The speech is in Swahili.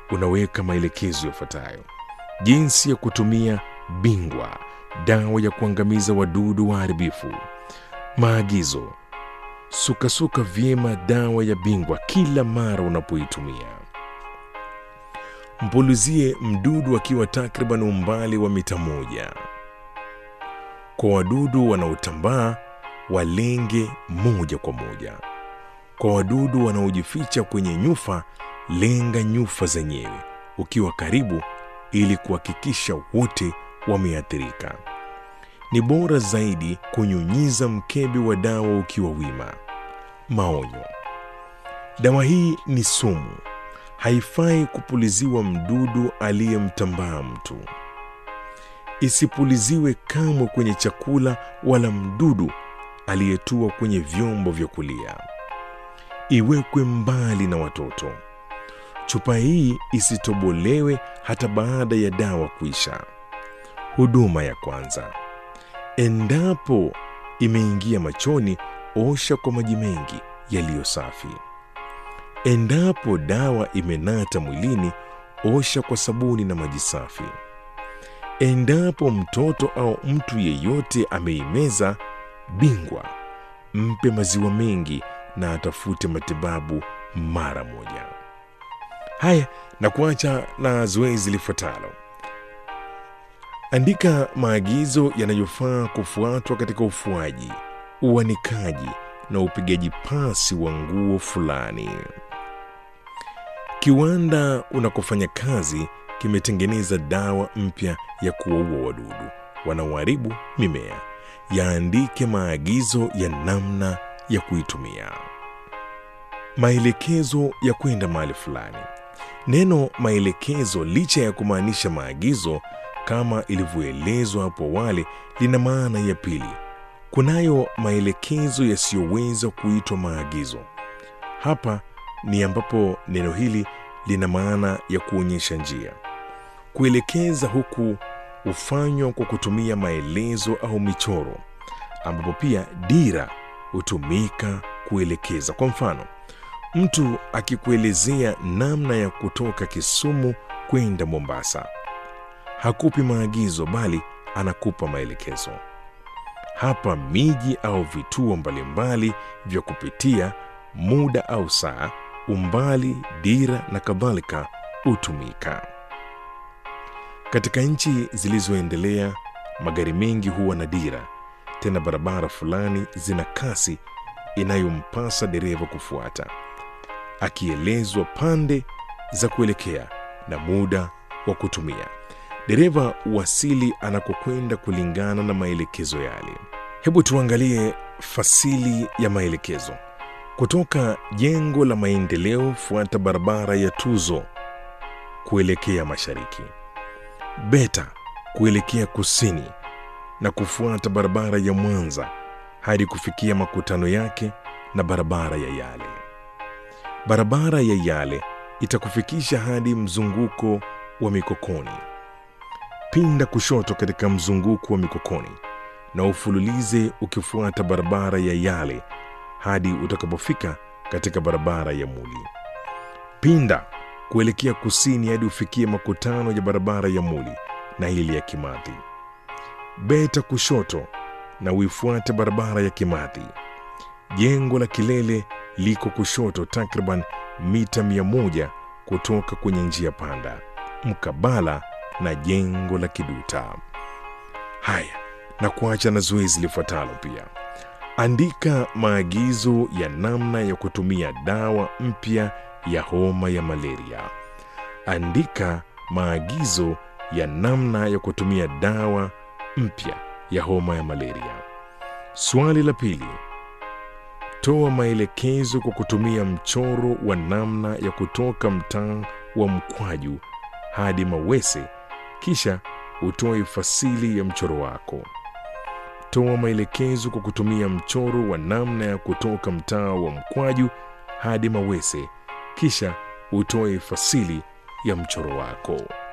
unaweka maelekezo yafuatayo: jinsi ya kutumia bingwa, dawa ya kuangamiza wadudu waharibifu. Maagizo: sukasuka vyema dawa ya bingwa kila mara unapoitumia. Mpulizie mdudu akiwa takriban umbali wa mita moja. Kwa wadudu wanaotambaa, walenge moja kwa moja. Kwa wadudu wanaojificha kwenye nyufa, lenga nyufa zenyewe ukiwa karibu, ili kuhakikisha wote wameathirika. Ni bora zaidi kunyunyiza mkebe wa dawa ukiwa wima. Maonyo: dawa hii ni sumu, haifai kupuliziwa mdudu aliyemtambaa mtu. Isipuliziwe kamwe kwenye chakula wala mdudu aliyetua kwenye vyombo vya kulia. Iwekwe mbali na watoto. Chupa hii isitobolewe hata baada ya dawa kuisha. Huduma ya kwanza: endapo imeingia machoni, osha kwa maji mengi yaliyo safi. Endapo dawa imenata mwilini, osha kwa sabuni na maji safi. Endapo mtoto au mtu yeyote ameimeza, bingwa mpe maziwa mengi na atafute matibabu mara moja. Haya, na kuacha na zoezi lifuatalo. Andika maagizo yanayofaa kufuatwa katika ufuaji, uanikaji na upigaji pasi wa nguo fulani. Kiwanda unakofanya kazi kimetengeneza dawa mpya ya kuwaua wadudu wanaoharibu mimea. Yaandike maagizo ya namna ya kuitumia. Maelekezo ya kwenda mahali fulani. Neno maelekezo, licha ya kumaanisha maagizo kama ilivyoelezwa hapo awali, lina maana ya pili. Kunayo maelekezo yasiyoweza kuitwa maagizo. Hapa ni ambapo neno hili lina maana ya kuonyesha njia. Kuelekeza huku hufanywa kwa kutumia maelezo au michoro, ambapo pia dira hutumika kuelekeza. Kwa mfano, mtu akikuelezea namna ya kutoka Kisumu kwenda Mombasa, hakupi maagizo, bali anakupa maelekezo. Hapa miji au vituo mbalimbali vya kupitia, muda au saa, umbali, dira na kadhalika hutumika. Katika nchi zilizoendelea, magari mengi huwa na dira, tena barabara fulani zina kasi inayompasa dereva kufuata, akielezwa pande za kuelekea na muda wa kutumia. Dereva wasili anakokwenda kulingana na maelekezo yale. Hebu tuangalie fasili ya maelekezo. Kutoka jengo la maendeleo, fuata barabara ya Tuzo kuelekea mashariki, Beta kuelekea kusini na kufuata barabara ya Mwanza hadi kufikia makutano yake na barabara ya Yale. Barabara ya Yale itakufikisha hadi mzunguko wa Mikokoni. Pinda kushoto katika mzunguko wa Mikokoni na ufululize ukifuata barabara ya Yale hadi utakapofika katika barabara ya Muli. Pinda kuelekea kusini hadi ufikie makutano ya barabara ya Muli na ile ya Kimathi. Beta kushoto na uifuate barabara ya Kimathi. Jengo la kilele liko kushoto takriban mita mia moja kutoka kwenye njia panda, mkabala na jengo la Kiduta. Haya, na kuacha na zoezi lifuatalo pia. Andika maagizo ya namna ya kutumia dawa mpya ya homa ya malaria. Andika maagizo ya namna ya kutumia dawa mpya ya homa ya malaria. Swali la pili. Toa maelekezo kwa kutumia mchoro wa namna ya kutoka mtaa wa Mkwaju hadi Mawese, kisha utoe fasili ya mchoro wako. Toa maelekezo kwa kutumia mchoro wa namna ya kutoka mtaa wa Mkwaju hadi Mawese, kisha utoe fasili ya mchoro wako.